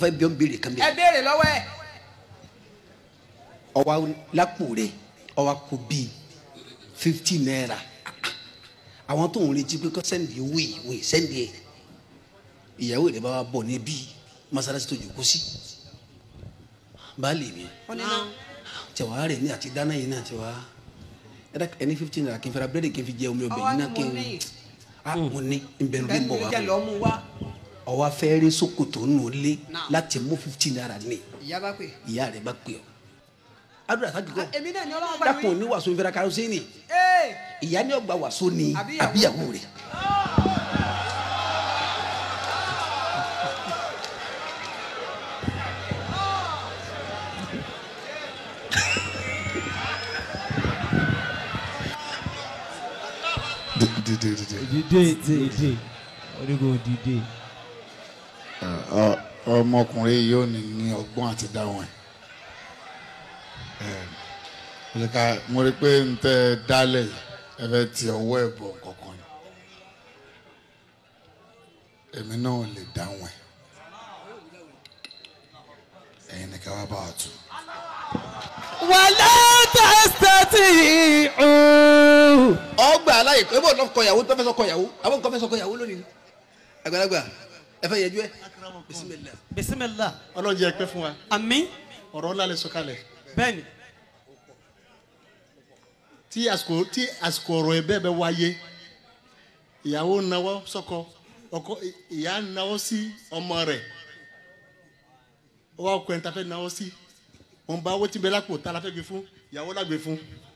ọ̀fẹ́ bí ó ń béèrè kan ẹ bẹ́ẹ̀ béèrè lọ́wọ́ ẹ̀ ọwọ́ lápò rẹ̀ ọwọ́ kò bíi fifty naira àwọn tó ń retí pé kọ́ sẹ́ndì owó yìí wò yìí sẹ́ndì ẹ̀ ìyàwó rẹ̀ bá wa bọ̀ níbí masalasi tó jòkó sí baálé mi ó ní náà tẹ̀wá rẹ̀ ní àti dáná yìí náà tẹ̀wá ẹ̀dá ẹni fifty naira kí n fẹ́ra búrẹ́dì kí n fi jẹ omi ọbẹ̀ yìí náà kí n ah mo ní nbẹ̀rù bí n bọ̀ wá kẹ́ni jẹ́ lọ́ mú wá ọwọ́ afẹ́rẹ́ sokoto nù lé Náà. láti mú fifty naira ní ìyá bá pè ìyá rẹ̀ bá pè ọ́ adúlá sáájú kọ́ èmi náà ni ọlọ́run bá dákun mi ní wàásù nfẹ́ra karosíìnì ee ìyá ni ọgbà wàásù ni Àbíyàwó. àbíyàwó rẹ̀ dìde dìde. dìde dìde orígo dìde. Ọ- ọmọkùnrin yóò ní ní ọgbọ́n àti dáhùn ẹ̀ ẹ̀ mo lè ka mo rí i pé n tẹ́ ẹ dálẹ̀ yìí, ẹ fẹ́ ti ọwọ́ ẹ̀ bọ̀ kankan ni èmi náà ò lè dáhùn ẹ̀ ẹ̀yin ni ká wá bá wa tù. wàlá tẹ́sítẹ́tì ìhù. ọgbà aláyè pé bọ́ọ̀ lọ́kọ̀ ìyàwó tó fẹ́ sọkọ̀ ìyàwó àwọn nǹkan fẹ́ sọkọ̀ ìyàwó lónìí àgbàlagbà ẹ fẹ́ yẹjú ẹ bisimilá. bisimilá ọlọ́run jẹ́ pẹ́ fún wa àmín ọ̀rọ̀ ńlá lè sọ̀kalẹ̀ bẹ́ẹ̀ni tí àsìkò tí àsìkò ọ̀rọ̀ ẹ̀ bẹ́ẹ̀ bẹ́ wáyé ìyàwó náwó sọ́kọ ọkọ ìyá náwó sí ọmọ rẹ̀ ó wá ọkọ ẹ̀ ń ta fẹ́ náwó sí wọn bá owó tí bẹ lápò tá a la fẹ́ gbé fún ìyàwó la gbé fún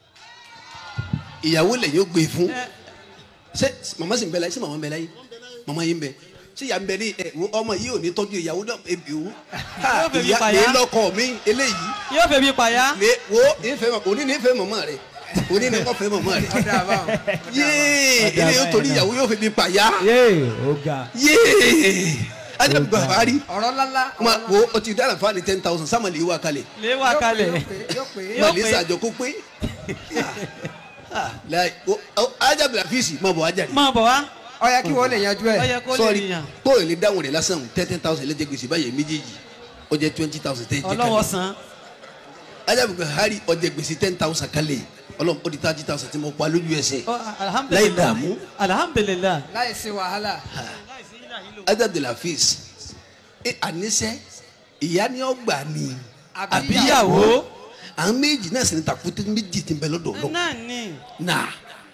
ìyàwó lẹ̀ yóò gbé fún ṣé màmá sì ń bẹ láyé ṣé màmá ń bẹ láyé màmá yìí ń bẹ ṣé ìyá ń bẹ ní ẹ wo ọmọ yìí ò ní tọ́jú ìyàwó náà ebi o Yóò fẹ́ bí ìyá payá. mi lọ́kọ mi eléyìí yóò fẹ́ bí payá. mi wo ìfẹ́ mọ̀ òní ní ìfẹ́ mọ̀mọ́ rẹ̀ òní ní kọ́ fẹ́ mọ̀mọ́ rẹ̀ ọ̀dà àbáwọn yéé eléyìí ó torí ìyàwó yóò fi mi pàyà yéè ó ga. yéé ajá mi gbà rí ọ̀rọ̀ ńláńlá ma wo o ti dára fún wa ní ten thousand sáà mà lè wá kalẹ̀ lè wá kalẹ̀. yóò pè é Yóò mà lè pé. sàjọ kó pé Ah, láì o- o- ajá bí àfíìsì má bọ̀ ajá rẹ̀ máa bọ̀ wá ó yẹ kí wọ́n lè yanjú ó ẹ̀ yẹ kó lè sọ́ọ̀rì yàn tó o lè dáhùn rẹ̀ lásán ten thousand lẹ́jẹ̀ gbèsè báyẹn méjèèjì ó jẹ́ twenty thousand tẹ́ ẹ jẹ́ ọlọ́wọ́ kalẹ̀ san. ajá bí hari ó jẹ́ gbèsè ten thousand kalẹ̀ ọlọ́run ó di thirty thousand tí mo pa lójú ẹsẹ̀ Ọ, láì alhamdulilayi dààmú alhamdulilayi. láì sí wàhálà ajá bí àfíìsì ẹ àníṣe ìyá ni ó gbà ní àbíyàwó. àwọn méjì náà sì ní takùtù méjì tí ń bẹ lọ́dọ̀ ọlọ́run náà ni. náà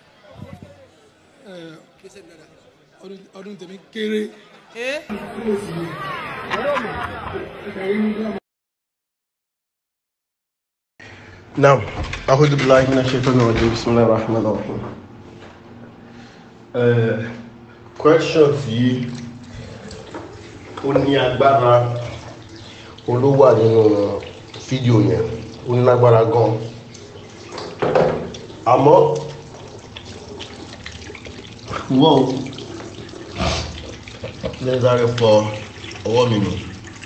ọdún tèmi kéré ẹ نعم أعوذ بالله من الشيطان الرجيم بسم الله الرحمن الرحيم uh, questions yìí ó ní agbára olówà nínú fídíò yẹn ó ní lágbára gan àmọ́ wọ́n lẹ́sàrẹ́ fọ ọwọ́ mi nù.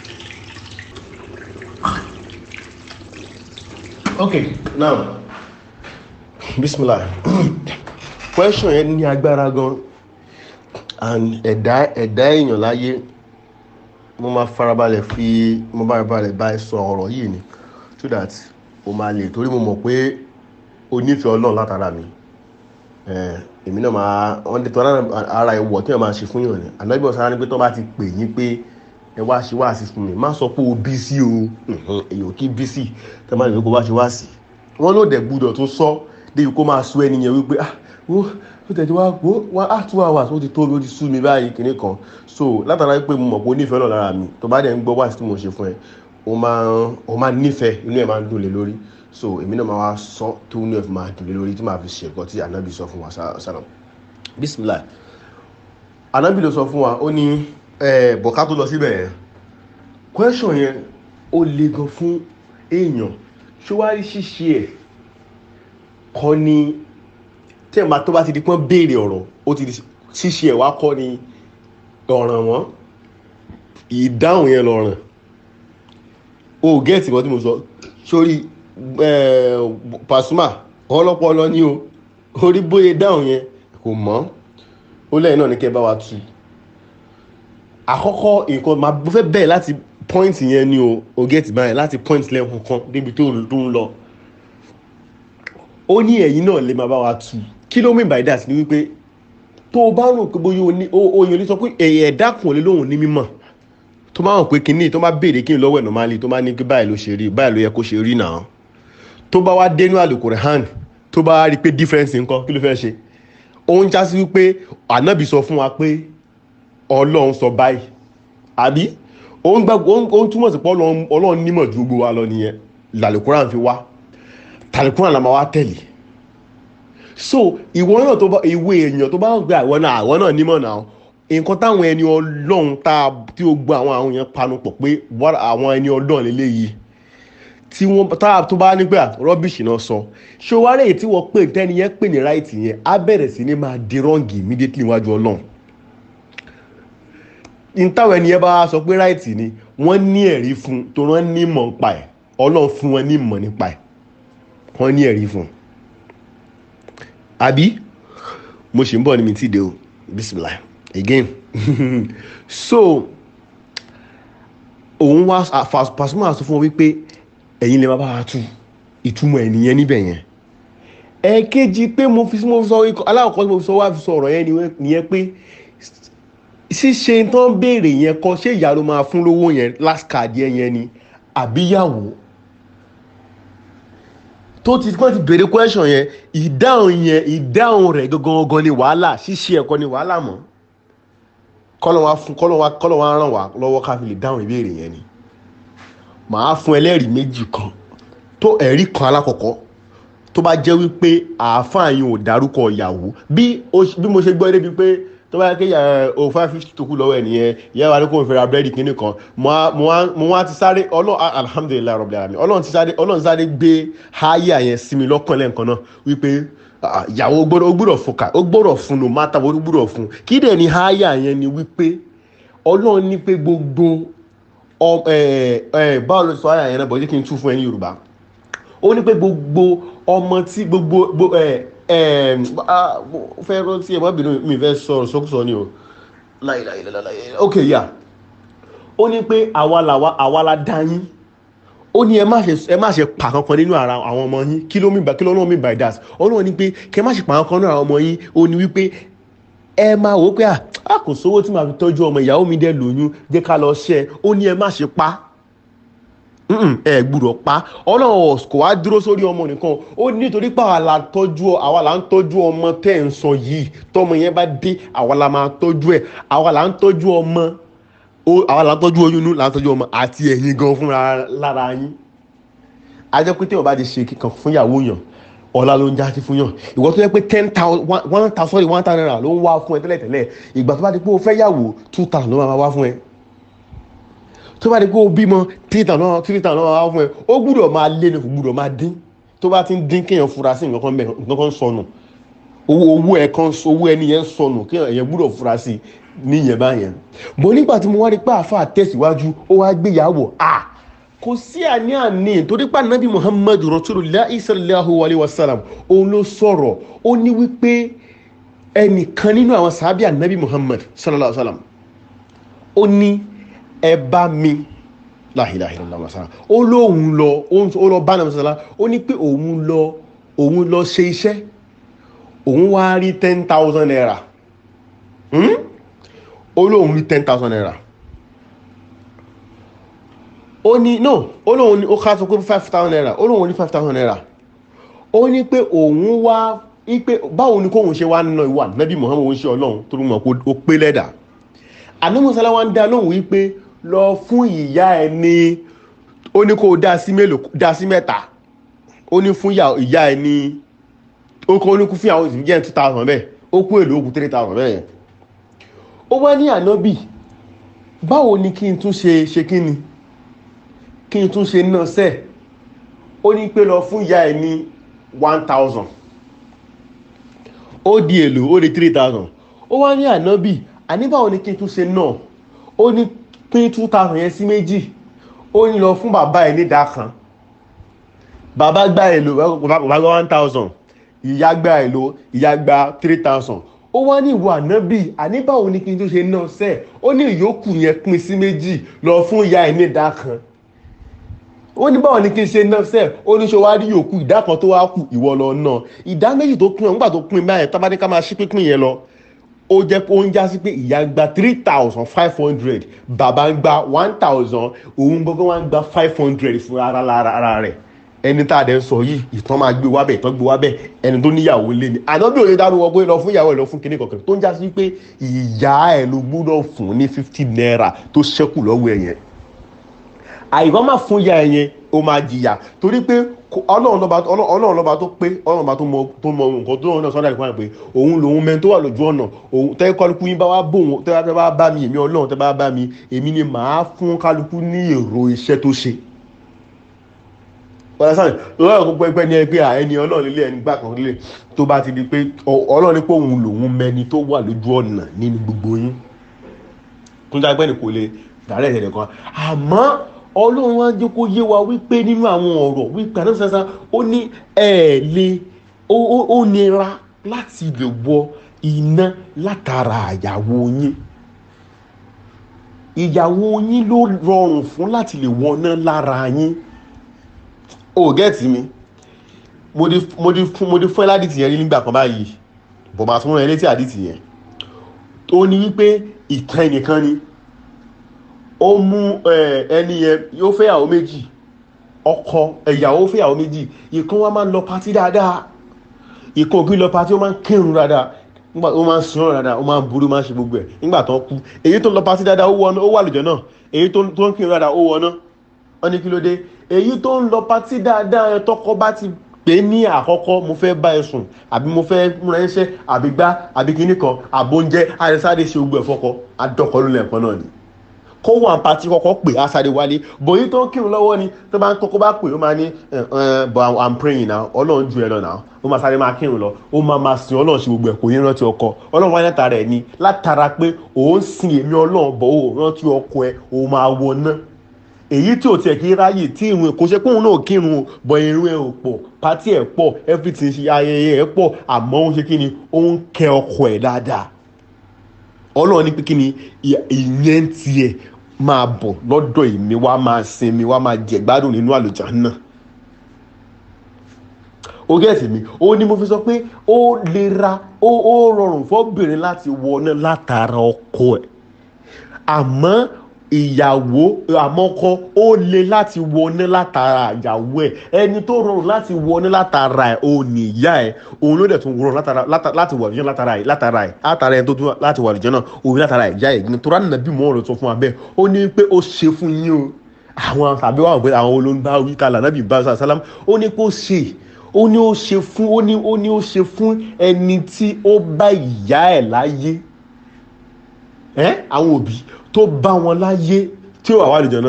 okay now bismillah question yẹn ní agbára gan and ẹ̀dá ẹ̀dá èèyàn láyé mo máa farabalẹ̀ fi mo bá farabalẹ̀ bá ẹ sọ ọ̀rọ̀ yìí ni so that o máa lè torí mo mọ̀ pé o nífẹ̀ẹ́ ọlọ́run látara mi Eh, èmi náà máa wọ́n ní tọ́lá ara ìwọ̀ tí wọ́n máa ṣe fún yàn ni ànágbé ọ̀sán ni pé tó bá ti pè yín pé ẹ wá ṣe wá sí fún mi má sọ pé o bí sí o Mhm, èyàn kí bí sí tẹ́ máa lè kó bá ṣe wá sí wọ́n ló dẹ̀ gbúdọ̀ tún sọ débi kó máa sọ ẹni yẹn wípé ah wo ó tẹ̀ tí wá wo wá ah two hours ó ti tó mi ó ti sú mi báyìí kìíní kan so látara pé mo mọ̀ pé o nífẹ̀ẹ́ náà lára mi tó bá dẹ̀ ń gbọ́ wá sí tí mo ṣe fún ẹ o máa o máa nífẹ̀ẹ́ inú ẹ̀ máa ń dùn lé lórí so èmi náà máa wá sọ tó inú ẹ̀ fi máa dùn lé lórí tí màá fi ṣe nǹkan tí ànábì sọ fún wa sálọ bisimilayi ànábì ló sọ fún wa ó ní ẹ bọ̀ká tó lọ síbẹ̀ yẹn question yẹn ó le gan fún èèyàn ṣọwárí ṣíṣe ẹ̀ kọ́ ni tí ẹ̀ máa tó bá ti di pọ́n béèrè ọ̀rọ̀ ó ti di ṣíṣe ẹ̀ wá kọ́ ni ọ̀ràn wọn ìdáhùn yẹn lọ́ràn o gẹ́ẹ̀tì kan tí mo sọ sórí eh, Pasuma ọlọ́pọlọ ní o orí bóyá dáhùn yẹn kò mọ́ ó lẹ́yìn náà ní kẹ́ bá wa tu àkọ́kọ́ nǹkan máa fẹ́ bẹ̀rẹ̀ láti point yẹn ni o o get báyìí láti point lẹ́kùn kan débi tó ń tó ń lọ ó ní ẹ̀yin náà lè máa bá wa tu kí ló mean by that ni wípé tó o bá rò pé bóyá o ní o o yàn ní sọ pé ẹ̀yẹ ẹ̀dá kan lè lóhùn ní mímọ̀ tó bá hàn pé kínní tó bá béèrè kí n lọ́wọ́ ẹ̀ normally tó bá ní pé báyìí ló ṣe rí báyìí ló yẹ kó ṣe rí náà tó bá wá dénú àlùkòrè hàn tó bá rí i pé difference nǹkan kí ló fẹ́ ṣe ó ń já sí wípé ànábì sọ fún wa pé ọlọ́run sọ báyìí àbí ó ń gbàgbọ́ ó ń- ó ń túmọ̀ sí pé ọlọ́run ọlọ́run nímọ̀ ju gbogbo wa lọ nìyẹn làlùkòrè fi wá tàlùkòrè la máa wá tẹ̀lé so ìwọ náà tó bá ìwé èèyàn tó bá ń gbé àwọn náà àwọn náà nímọ̀ náà nǹkan táwọn ẹni ọlọ́run tá a tí ó gbọ́ àwọn àwọn yẹn panu pọ̀ pé wá- àwọn ẹni ọlọ́run lélẹ́yìí tí wọ́n tá a tó bá nígbà rọ́bìṣì náà sọ ṣé wàá rèé tí wọ́n pè tẹ́ni yẹn pè ní ráìtì yẹn á bẹ̀rẹ̀ sí ní máa di rọ́ǹgì immediately níwájú ọlọ́run ní táwọn ẹni yẹn bá sọ pé ráìtì ni wọ́n ní ẹ̀rí fún tó wọ́n ní mọ̀ nípa ẹ̀ ọlọ́run fún wọn ní mọ̀ nípa ẹ̀ wọ́n ní ẹ̀rí fún un àbí mo ṣì ń bọ̀ ní mi tí de o bisimilah again so òun wá Pasuma sọ fún wọn wípé ẹ̀yin lè má bá wa tú ìtumọ̀ ẹ̀ nìyẹn níbẹ̀ yẹn ẹ̀ẹ̀kejì pé mo fi mo fi sọ aláwọ̀kọ́ tí mo fi sọ wá fi sọ ọ̀rọ̀ yẹn ni- nìyẹn pé ṣíṣe tán béèrè yẹn kọ́ ṣé ìyá ló máa fún lówó yẹn last card yẹn yẹn ni àbíyàwó tó ti kọ́ ti béèrè question yẹn ìdáhùn yẹn ìdáhùn rẹ̀ gangan ni wàhálà ṣíṣe ẹ̀kọ́ ni wàhálà mọ́ kọ́lọ́ wa fún kọ́lọ́ wa kọ́lọ́ wa ràn wá lọ́wọ́ ká fi lè dáhùn ìbéèrè yẹn ni màá fún ẹlẹ́rìí méjì kan tó ẹ̀rí kan alákọ̀ọ́kọ́ tó bá jẹ́ wípé àáfàá yìí ò dárúkọ ìyàwó bí ó- bí mo ṣe gbọ́ débi pé tó bá yẹ kí o five fifty tó kù lọ́wọ́ ẹ̀ nìyẹn ìyá wa ní kò ń fẹ́ra búrẹ́dì kínní kan mo wá- mo wá mo wá ti sáré ọlọ́run alhamdulilayi rabbil alamin ọlọ́run ti sáré ọlọ́run sáré gbé háyà yẹn sí mi lọ́kàn lẹ́ǹkan náà wípé ah, ìyàwó ó gbọ́dọ̀ ó gbọ́dọ̀ fún ká ó gbọ́dọ̀ fún no matter what ó gbọ́dọ̀ fún kí dẹ̀ ni háyà yẹn ni wípé ọlọ́run ní pé gbogbo ọ ẹ ẹ báwo ló sọ háyà yẹn náà bọ̀ jẹ́ kí n tú fún ẹ ní yorùbá ó ní pé gbogbo ọmọ tí gbogbo gbogbo ẹ ẹ ah, mo fẹ́ rántí ẹ má bínú mi fẹ́ sọ̀rọ̀ sọ́kùsọ ni o láìláìláìláì ok yà ó ní pé àwa làwa àwa la dá yín ó ní ẹ má ṣe ẹ má ṣe pa kankan nínú ara àwọn ọmọ yín kí ló mi kí ló lọ́wọ́ mi by that ọlọ́run ní pé kẹ má ṣe pa kankan nínú àwọn ọmọ yín ó ní wípé ẹ máa wò ó pé à á kò sówó tí màá fi tọ́jú ọmọ ìyàwó mi dẹ̀ lóyún jẹ́ ká lọ ṣẹ́ ó ní ẹ má ṣe pa Mm-mm, ẹ gbúdọ̀ pa ọlọ́run kò wá dúró sórí ọmọ nìkan ó ní nítorí pé àwa la tọ́jú àwa la ń tọ́jú ọmọ tẹ́ ẹ̀ ń sọ yìí tọmọ yẹn bá dé àwa la máa tọ́jú ẹ̀ àwa la ń tọ́jú ọmọ ó- àwa la ń tọ́jú oyún inú la ń tọ́jú ọmọ àti ẹ̀yin gan fúnra lára yín ajẹ́ pé tí o bá ti ṣe kíkan fún ìyàwó yàn ọ̀la ló ń já sí fún yàn ìwọ tó yẹ pé ten thousand one thousand sorry one thousand naira ló ń wá fún ẹ tẹ́lẹ̀tẹ́lẹ̀ ìgbà tó bá di pé o fẹ́ yàwó two thousand ló máa wá fún ẹ tó bá di pé o bímọ three thousand náà three thousand náà wá fún ẹ ó gbúdọ̀ máa lé ní kò gbúdọ̀ máa dín tó bá ti ń dín kéèyàn fura sí nǹkan kan bẹ́ẹ̀ nǹkan kan sọnù owó owó ẹ̀ kan owó ẹni yẹn sọnù kéèyàn yẹn gbúdọ̀ fura sí níyẹn báyẹn bọ́ nígbà tí mo wá rí pé àáfàá tẹ̀síwájú ó wá gbéyàwó à kò sí àní-àní torí pé anabi muhammad rasulillah sallallahu alayhi wa sallam òun ló sọ̀rọ̀ ó ní wípé ẹnìkan nínú àwọn sàábì anabi muhammad sallallahu alayhi wa sallam ó ní ẹ bá mi láhìláhìlá masá ó lóun lọ ó lọ bá nàmì sọlá ó ní pé òun lọ òun lọ ṣe iṣẹ́ òun wá rí ten thousand naira Hmm? ó lóun rí ten thousand naira ó ní no ó lóun ní ó ká sọ pé five thousand naira ó lóun ní five thousand naira ó ní pé òun wá ipe báwo ni kóun ṣe wá ná ìwà nábì muhammed ń ṣe ọlọ́run tó rúmọ̀ pé ó pé lẹ́dà ànámọ́sálá wa ń dá lóhùn wípé lọ fún ìyá ẹ ní ó ní kó o dá sí mélòó dá sí mẹ́ta ó ní fún ìyá ìyá ẹ ní ó kọ́ ó ní kú fún àwọn ìsìnkú jẹ́ two thousand bẹ́ẹ̀ ó kú èlò òkú three thousand bẹ́ẹ̀ yẹn ó wá ní ànábì báwo ni kí n tún ṣe ṣe kí ni kí n tún ṣe náà sẹ́ẹ̀ ó ní pé lọ fún ìyá ẹ ní one thousand ó di èlò ó di three thousand ó wá ní ànábì àní báwo ni kí n tún ṣe náà ó ní pín two thousand yẹn sí méjì ó ní lọ fún bàbá ẹ nídàá kan bàbá gba èlò bàbá gba one thousand ìyá gba èlò ìyá gba three thousand ó wá ní ìwọ ànábì àní báwo ni kí n tó ṣe náà sẹ́ ó ní ìyókù yẹn pín sí méjì lọ fún ìyá ẹ̀ ní ìdá kan ó ní báwo ni kí n ṣe náà sẹ́ ó ní ṣe wá rí yòókù ìdá kan tó wá kù ìwọ lọ náà ìdá méjì tó pín ọ nígbà tó pín báyẹn tábà ní ká máa ṣí pínpín yẹn lọ ó jẹ́ pé ó ń já sí pé ìyá ń gba three thousand five hundred bàbá ń gba one thousand òun gbọ́ngàn wá ń gba five hundred fún ara lára ara rẹ̀ ẹni tá a dẹ̀ ń sọ yìí ìtàn máa gbé wábẹ̀ ìtàn gbé wábẹ̀ ẹni tó níyàwó lé ní àná bí òye dárúwọ pé lọ fún ìyàwó ẹ lọ fún kinní kankan tó ń já sí pé ìyá ẹ ló gbúdọ̀ fún ní fifty naira tó ṣẹ́kù lọ́wọ́ ẹ yẹn àìkọ́ máa fún ìyá ẹ yẹn ó máa jìyà torí pé kò- ọlọ́run lọ́ba ọlọ́- ọlọ́run lọ́ba tó pé ọlọ́run lọ́ba tó mọ tó mọ nǹkan tó náà sọ́dọ̀ ìpínlẹ̀ pé òun lòun mẹ́ni tó wà lójú ọ̀nà òun tẹ́ kálukú yín bá wá bò wọn tẹ́ bá bá mi èmi ọlọ́run tẹ́ bá bá mi èmi ni màá fún kálukú ní èrò iṣẹ́ tó ṣe ọ̀sán lọ́wọ́ gbogbo ẹgbẹ́ ní ẹgbẹ́ à ẹni ọlọ́run lé ẹni gbà kan lé tó bá ti di pé ọ- ọlọ́run ní pé òun lòun mẹni tó wà lójú ọ̀nà nínú gbogbo yín tó ń dá ẹgbẹ́ ní kò lè dàrẹ́ ẹ̀sẹ̀ nìkan àmọ́ ọlọ́run wá jẹ́ kó yé wa wípé nínú àwọn ọ̀rọ̀ wípé àdéhùn sẹ́sẹ́ ó ní ẹ̀ lè ó ó- ó nira láti lè wọ iná látara àyàwó yín ìyàwó yín ló rọrùn fún láti lè wọná lára yín o gẹ́ẹ̀tì mi mo di mo di fún mo di fún ẹ ládìtì yẹn rí nígbà kan báyìí bọ̀ máa tún rán ẹ létí àdìtì yẹn tó ní wípé ìtàn ẹnìkan ni ó mú ẹ, ẹni yẹn yóò fẹ́ ìyàwó méjì ọkọ ìyàwó fẹ́ ìyàwó méjì ìkan wa máa ń lọ patí dáadáa ìkan òkú lọ patí ó máa ń kírun dáadáa nígbà ó máa ń sun ọ̀rọ̀ dáadáa ó máa ń burú máa ń ṣe gbogbo ẹ̀ nígbà tó ń kú èyí tó ń lọ patí dáadáa ó wọ ọ́nà ó wà lùjọ́ náà èyí tó tó ń kírun dáadáa ó wọ ọ́nà wọ́n ní kí ló dé èyí tó ń lọ patí dáadáa ẹ tọkọ bá ti pè é ní àkọ́kọ́ mo fẹ́ bá ẹ sùn àbí mo fẹ́ múra ẹṣẹ́ àbí gbá àbí kíní kan àbóúnjẹ àìsáré ṣe gbogbo ẹ̀ fọkọ adọ́kọ ló lẹ́ẹ̀kan náà ni kó wà pàtí kọ́kọ́ pè á sáré wálé bòyí tó ń kírun lọ́wọ́ ni tó bá ń kọ́kọ́ bá pè ó máa ní ẹ, ẹ, but I'm- I'm praying now ọlọ́run ju ẹ lọ náà ó máa sáré máa kírun lọ ó máa máa sin ọlọ́run ṣe gbogbo ẹ̀ kò ní rántí ọkọ ọlọ́run wáyé látara ẹ̀ ni látara pé òun sin èmi ọlọ́run bọ̀ ó rántí ọkọ ẹ ó máa wọ náà èyí tí ò tiẹ̀ kí ráyè tí ìrun kò ṣe pé òun náà kírun o bọ̀ irun ẹ̀ ò pọ̀ pátí ẹ̀ pọ̀ everything ṣe ayẹyẹ ẹ̀ pọ̀ àmọ́ ó ń ṣe kí ni ó ń kẹ́ ọkọ ẹ̀ dáadáa ọlọ́run ní pé kí ni ìyà- ìyẹn tiẹ̀ máa bọ̀ lọ́dọ̀ èmi wá máa sinmi wá máa jẹ̀gbádùn nínú àlùjánnà ó gẹ̀ẹ́sì mi ó ní mo fi sọ pé ó lera ó ó rọrùn fọ́bìnrin láti wọná látara ọkọ ẹ̀ àmọ́ ìyàwó àmọ́kọ ó le láti wọná látara ìyàwó ẹ̀ ẹni tó rọrùn láti wọná látara ẹ̀ òun ní ìyá ẹ̀ òun ló dẹ̀ tún rọrùn látara láta- láti wà lùjọ́ látara ẹ̀ látara ẹ̀ látara ẹ̀ tó tún láti wà lùjọ́ náà òun látara ìyá ẹ̀ ní torá nàbí mọ́ ọ̀rọ̀ tó fún wa bẹ́ẹ̀ ó ní pé ó ṣe fún yín o àwọn tàbí wà pé àwọn olóńgbà wí kálá nàbí bá sàlám ó ní pé ó ṣe ó ní ó ṣe fún ó ní ó ní ó ṣe fún ẹni tí ó bá ìyá ẹ̀ láyé ẹ àwọn òbí tó bá wọn láyé tí ó wà wà lùjọ náà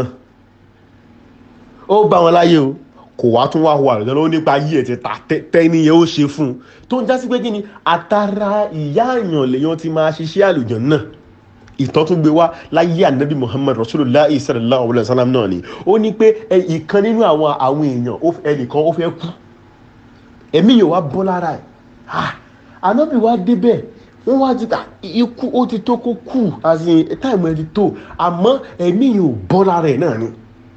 ó bá wọn láyé o kò wá tún wá wà lùjọ náà ó nípa ayé ẹ̀ ti ta tẹ́ni yẹn ó ṣe fún un tó ń já sí pé kí ni àtàrà ìyá àyàn lèyàn ti máa ṣiṣẹ́ àlùjọ náà ìtàn tún gbé wá láyé ànábì muhammad rasulillah sallallahu alayhi wa sallam náà ni ó ní pé ẹ, ìkan nínú àwọn àwọn èèyàn ó- ẹnìkan ó fẹ́ kú ẹ̀mí yóò wá bọ́ lára ẹ̀ ah ànábì wá débẹ̀ wọ́n wá ti ta ikú ó ti tó kó kú àti táìmù ẹ̀ ti tó àmọ́ ẹ̀mí yóò bọ́ lára ẹ̀ náà ni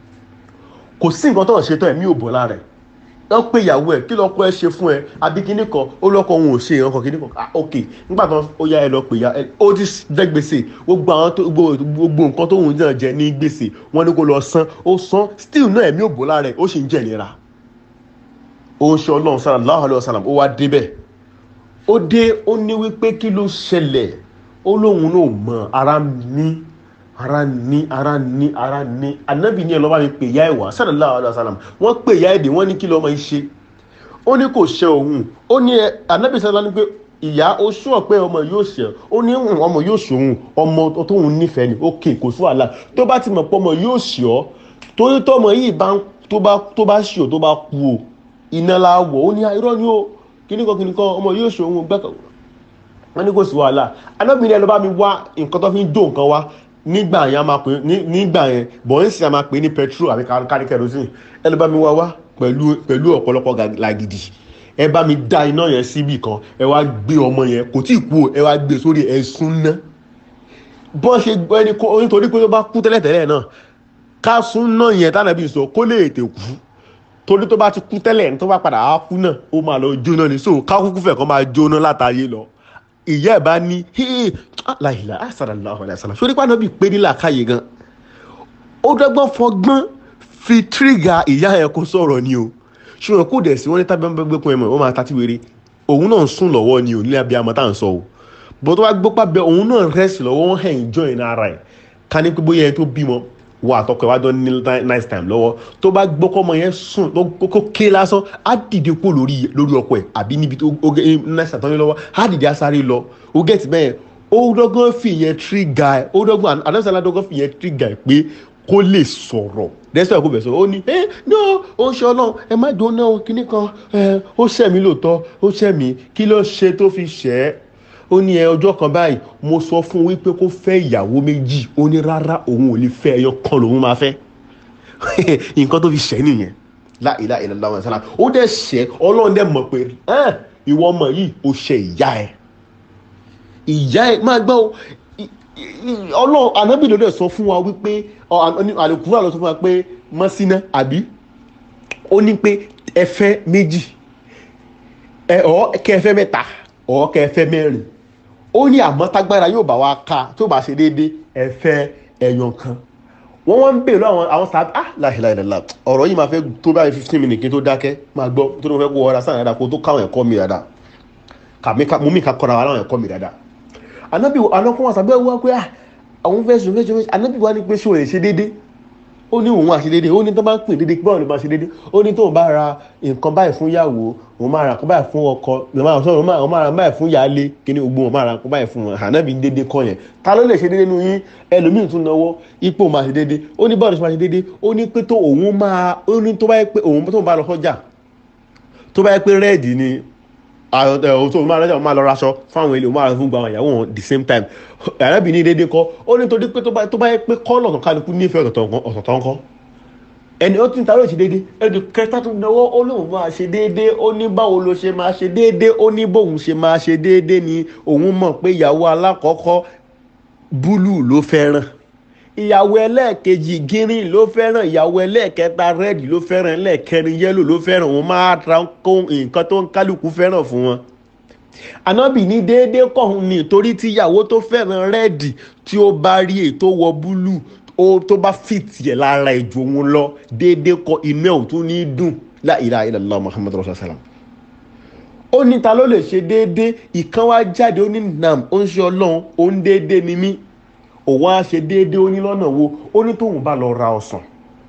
kò sí nǹkan tó ń ṣe tán ẹ̀mí yóò bọ́ lára ẹ̀ wọ́n pe ìyàwó ẹ̀ kí lọ́kọ ẹ ṣe fún ẹ àbí kíní kan ó lọ́kọ òun ò ṣe ìran kan kíní kan ah ok nígbà tó ó yá ẹ lọ pè ya ẹ ó ti jẹ gbèsè gbogbo àwọn tó gbogbo gbogbo nǹkan tó ń náà jẹ ní gbèsè wọ́n ní kó lọ san ó san still náà ẹ̀mí ò bọ́ lára ẹ̀ ó sì ń jẹ̀ nira ó ń ṣe ọlọ́run sallallahu alaihi wasallam ó wá débẹ̀ ó dé ó ní wípé kí ló ṣẹlẹ̀ ó lóun náà mọ ara ní ara ní ara ní ara ní anábì ní ẹlọ́ba mi pè ya ẹ̀wà sallallahu alaihi wasallam wọ́n pè ya èdè wọ́n ní kí lọ́mọ yìí ṣe ó ní kò ṣe òun ó ní ẹ anábì sallallahu ní pé ìyá ó sún pé ọmọ yóò ṣe ó ní "Hmm, ọmọ yóò ṣòun ọmọ tóun nífẹ̀ẹ́ ni ókè kò sí wàhálà tó bá ti mọ̀ pé ọmọ yóò ṣe ọ́ torí tọmọ yìí bá ń- tó bá tó bá ṣe ọ́ tó bá kú o iná la wọ̀ ó ní irọ́ ni ó kíníkan kíníkan ọmọ yóò ṣe òun gbẹ́kọ̀ wọ́n ní kò sí wàhálà anábìnrin ẹ lọ bá mi wá nǹkan tó fi ń jó nǹkan wá nígbà yẹn a máa pè ní nígbà yẹn bọ̀ǹsì a máa pè ní petrol àbí kárí kerosene ẹ lọ bá mi wá wá pẹ̀lú pẹ̀lú ọ̀pọ̀lọpọ̀ ga- làgìdì ẹ bá mi dá iná yẹn síbì kan ẹ wá gbé ọmọ yẹn kò tí ì kú o ẹ wá gbé sórí ẹ̀sùn náà bọ́n ṣe gbọ́ ẹni kó nítorí pé tó bá kú tẹ́lẹ̀tẹ́lẹ̀ náà ká sún náà yẹn tánàbí sọ kó lè tè kú torí tó bá ti kú tẹ́lẹ̀ tó bá padà á kú náà ó máa lọ jóná ni so ká kúkú fẹ̀ kọ́ máa jóná látàyè lọ ìyá ẹ̀ bá ní hee láìla àṣàlàláhu aláìsàlà sórí pàdánù bíi pé nílà káyè gan ó dọ́gbọ́n fọgbọ́n fi tírígà ìyá ẹ̀ kó sọ̀rọ̀ ni o ṣùgbọ́n kò dẹ̀ sí wọ́n ní tábí wọn gbé kun ẹ̀ mọ̀ ó máa ta tí wéré òun náà ń sùn lọ́wọ́ ni ò nílẹ̀ abiyamọ tá à ń sọ o bó tó bá gbọ́ pàbẹ òun náà rẹ́sì lọ́wọ́ wọn hẹ̀ ń jọ ìná ara ẹ̀ ká ní pé bóyá ẹni tó bímọ wọ àtọkọ ẹ̀ wá dán ní nice time lọ́wọ́ tó bá gbọ́ kọ́ ọmọ yẹn sùn kó ké lásán á dìde kó lórí lórí ọkọ ẹ̀ àbí níbi tó ó gé nice time tán ní lọ́wọ́ á dìde á sáré lọ ó gẹ̀tì bẹ́ẹ̀ ó dọ́gbọ́n fi yẹn tírígà ẹ̀ ó dọ́gbọ́n àdánsálá dọ́gbọ́n fi yẹn tírígà ẹ̀ pé kó lè sọ̀rọ̀ dẹ́sẹ̀ kó bẹ̀ sọ ó ní ẹ no ó ń ṣe ọlọ́run ẹ má dùn náà kíní kan ẹ ó ṣẹ̀mí lóòótọ́ ó ṣẹ̀mí kí ló ṣe tó fi ṣẹ́ ẹ́ ó ní ẹ ọjọ́ kan báyìí mo sọ fún un wípé kó fẹ́ ìyàwó méjì ó ní rárá òun ò lè fẹ́ ẹyọ kan lòun máa fẹ́ nǹkan tó fi ṣẹ́ nìyẹn láìlá ìlànà àwọn ìsàlá ó dẹ̀ ṣẹ́ ọlọ́run dẹ̀ mọ̀ pé ìwọ ọmọ yìí ó ṣe ìyá ẹ ìyá ẹ máa gbọ́ ọlọ́run ànábì ló dẹ̀ sọ fún wa wípé àlùkùrọ̀ àlọ́ sọ fún wa pé mọ́sínà àbí ó ní pé ẹ fẹ́ méjì ẹ ọ̀ kẹ́ ẹ fẹ́ mẹ́ta ọ̀ kẹ́ ẹ fẹ́ mẹ́rin ó ní àmọ́ tágbára yóò bá wa ká tó bá ṣe déédéé ẹ fẹ́ ẹyọ kan wọ́n wọ́n ń bèèrè àwọn àwọn sábà ah láìláìláìlá ọ̀rọ̀ yìí máa fẹ́ tó báyìí fifteen minutes kí n tó dákẹ́ máa gbọ́ tó ní mo fẹ́ kó ọ̀rá sáà dáadáa kó tó káwọn ẹ̀kọ́ mi dáadáa kàmí ká mú mi ká kọ́ra wa láwọn ẹ̀kọ́ mi dáadáa anabi anakun wa sábẹ́ wá pé àwọn fẹ́ sùn fẹ́ sùn anabi wa ní pé sùn rẹ̀ ṣe déédéé ó ní òun àṣe déédéé ó ní tó bá ń pè déédéé báwo ni máa ṣe déédéé ó ní tóun bá ra nǹkan báyìí fún ìyàwó òun máa ra nǹkan báyìí fún ọkọ òun máa ra báyìí fún ìyáálé kíní gbogbo òun máa ra nǹkan báyìí fún wọn ànábì déédéé kọ́ yẹn ta ló lè ṣe déédéé nu yín ẹlòmíì tún náwó ipò máa ṣe déédéé ó ní báwo ni máa ṣe déédéé ó ní pé tó òun máa ó ní tó bá yẹ pé òun tó bá lọ sọ́jà tó bá yẹ pé rẹ́ẹ̀dì ni àwọn tó máa lọ́jà máa lọ raṣọ fáwọn ilé máa fún gba àwọn ìyàwó wọn the same time arábìnrin dédé kọ ó ní torí pé tó bá yẹ pé kọ́lọ̀ kan kálukú nífẹ̀ẹ́ ọ̀tọ̀tọ̀ ńkọ́ ẹni ó ti ń taró ìṣe déédé ẹni kẹta tó náwó ó lóun máa ṣe déédé ó ní báwo ló ṣe máa ṣe déédé ó ní bóun ṣe máa ṣe déédé ni òun mọ̀ pé ìyàwó alákọ̀ọ́kọ́ búlù ló fẹ́ràn ìyàwó ẹlẹ́ẹ̀kejì gírín ló fẹ́ràn ìyàwó ẹlẹ́ẹ̀kẹta rẹ́ẹ̀dì ló fẹ́ràn ẹlẹ́ẹ̀kẹrin yẹ́lò ló fẹ́ràn wọn máa ra nǹkan tó ń kálukú fẹ́ràn fún wọn. ànábì ní déédéé kọ̀ọ̀hún ni torí tí ìyàwó tó fẹ́ràn rẹ́ẹ̀dì tí ó bá rí ètò wọ búlù tó bá fìtì ẹ̀ lára ìjò wọn lọ déédéé kọ inú ẹ̀ ò tún ní dùn la ilaha illallah muhammadu rasulullah sallam ó ní ta ló lè ṣe déédéé ìkan wá jáde ó ní nam ó ń ṣe ọlọ́run ó ń déédéé ni mí òun á ṣe déédéé ó ní lọ́nà wo ó ní tóun bá lọ ra ọsàn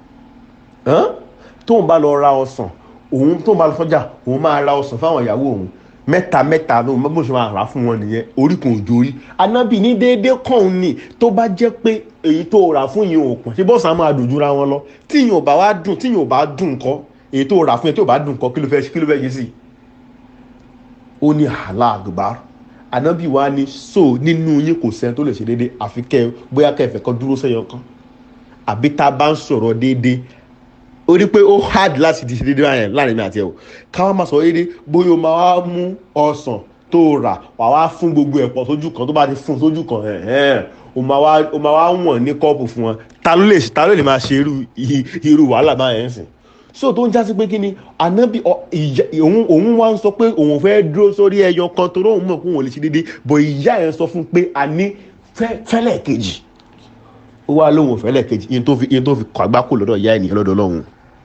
tóun bá lọ ra ọsàn òun tóun bá lọ sọ́jà òun máa ra ọsàn fáwọn ìyàwó òun mẹ́ta mẹ́ta ló bó ṣe máa rà fún wọn nìyẹn orí kan òjò orí anábì ní déédéé kàn ní tó bá jẹ́ pé èyí tó rà fún yìí ò pọ̀ ṣé bọ́ọ̀sì á máa dùn jura wọn lọ tí yìí ò bá wá dùn tí yìí ò bá dùn kọ́ èyí tó rà fún yìí tó bá dùn kọ́ kí ló fẹ́ kí ló fẹ́ yé sí i ó ní àlá àgbà anabi wa ni so nínú yín kò sẹ́ni tó lè ṣe déédéé àfi kẹ́ bóyá kẹ́ ẹ̀fẹ̀ kan dúró sẹ́yọ kan àbí tá a bá ń sọ̀rọ̀ déédéé ó rí pé ó hard láti di ṣe déédéé báyẹn láàrin mi àti ẹ̀ o káwọn máa sọ déédéé bóyá o máa wá mú ọsàn tó rà wà wá fún gbogbo ẹ̀ pọ̀ sójú kan tó bá ti fún sójú kan o máa wá o máa wá wọ̀n ní kọ́ọ̀pù fún wọn ta ló lè ta ló lè máa ṣe irú irú wàhálà báyẹn sìn so tó ń jásí pé kí ni ànábì òun òun wá ń sọ pé òun fẹ́ dúró sórí ẹyọ kan tó lóun mọ̀ pé òun lè ṣe déédéé bọ̀ ìyá ẹ̀ sọ fún pé a ní fẹ́lẹ̀ kejì ó wá lóun fẹ́lẹ̀ kejì yín tó fi yín tó fi kọ́ àgbákò lọ́dọ̀ ìyá ènìyàn lọ́dọ̀ lọ́hùn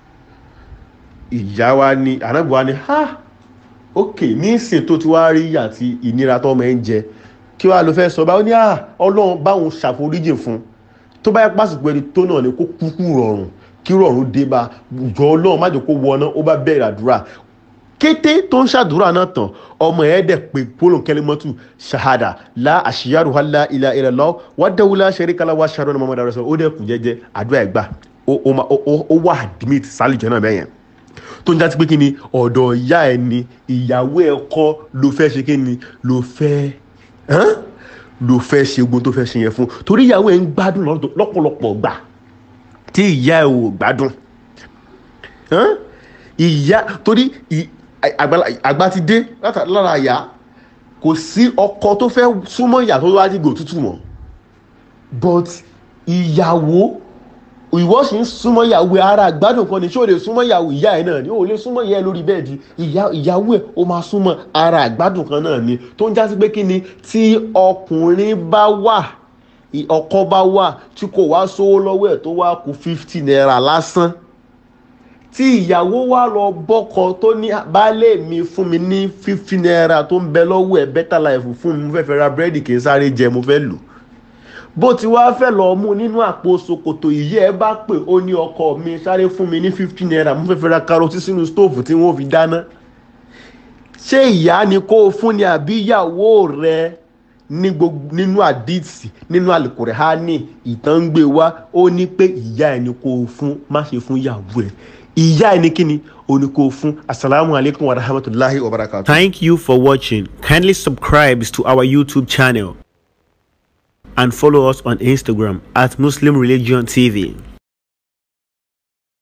ìyá wa ni ànábì wa ni ha ok ní ìsìn tó ti wá rí ìyà àti ìnira tó ọmọ ẹ̀ ń jẹ kí wàá ló fẹ́ sọ báwo ni ah ọlọ́run báwọn ṣàforíjì fún tó bá yẹ pásìkò ẹni tó náà ni kó kúkú rọrùn kí rọrùn dé bá jọ ọlọ́run má jẹ́ kó wọná ó bá bẹ̀rẹ̀ àdúrà kété tó ń ṣàdúrà náà tán ọmọ ẹ̀ dẹ̀ pé pólò kẹlẹ́mọ́tù ṣahada la àṣìyàrò hàlá ilà ilẹ̀ lọ wà dáwùlá ṣeríkàlà wà ṣàrò ní mọ́mọ́dá rẹ̀ sọ ó dẹ̀ kù jẹ́jẹ́ àdúrà ẹ̀ gbà ó wà admit sálìjẹ́ náà bẹ́yẹn tó ń jásí pé kí ni ọ̀dọ̀ ìyá ẹ̀ ni ìyàwó ẹ̀ kọ́ ló fẹ́ ṣe kí ni ló fẹ́ ló fẹ́ ṣe ogun tó fẹ́ ṣe yẹn fún torí ìyàwó ẹ̀ ń gbádùn lọ́pọ̀lọpọ̀ gbà tí ìyá ẹ̀ ò gbádùn ìyá torí àgbàlá- àgbà ti dé láta- lára ìyá kò sí ọkọ tó fẹ́ súnmọ́ ìyá tó wá dìgbò tútù mọ́ but ìyàwó ìwọ sì ń súnmọ́ ìyàwó ẹ ara àgbádùn kan ni ṣé o lè súnmọ́ ìyàwó ìyá ẹ náà ni o lè súnmọ́ ìyá ẹ lórí bẹ́ẹ̀dì ìyá ìyàwó ẹ o máa súnmọ́ ara àgbádùn kan náà ni tó ń jásí pé kí ni tí ọkùnrin bá wà ì- ọkọ bá wà tí kò wá sówó lọ́wọ́ ẹ̀ tó wá kú fifty naira lásán tí ìyàwó wa lọ bọ́kọ tó ní baálé mi fún mi ní fifty naira tó ń bẹ lọ́wọ́ ẹ̀ better life fún mi mo fẹ́ fẹ́ ra búrẹ́dì kì í sáré jẹ mo fẹ́ lò bó ti wá fẹ́ lọ mú nínú àpò ṣòkòtò ìyẹ́ ẹ bá pè ó ní ọkọ mi sáré fún mi ní fifty naira mo fẹ́ fẹ́ ra karotí sínú stóòfù tí wọ́n fi dáná ṣé ìyá ni kó o fún ni àbí ìyàwó rẹ ní gbogbo nínú àdìsí nínú àlùkùrẹ́hánì ìtàn ń gbé wá ó ní pé ìyá ẹni kó o fún má ṣe fún ìyàwó ẹ ìyá ẹni kíni ó ní kó o fún asalaamu alaykum wa rahmatulahi wa barakatu. Thank you for watching. Kindly subscribe to our YouTube channel and follow us on Instagram at Muslim Religion TV.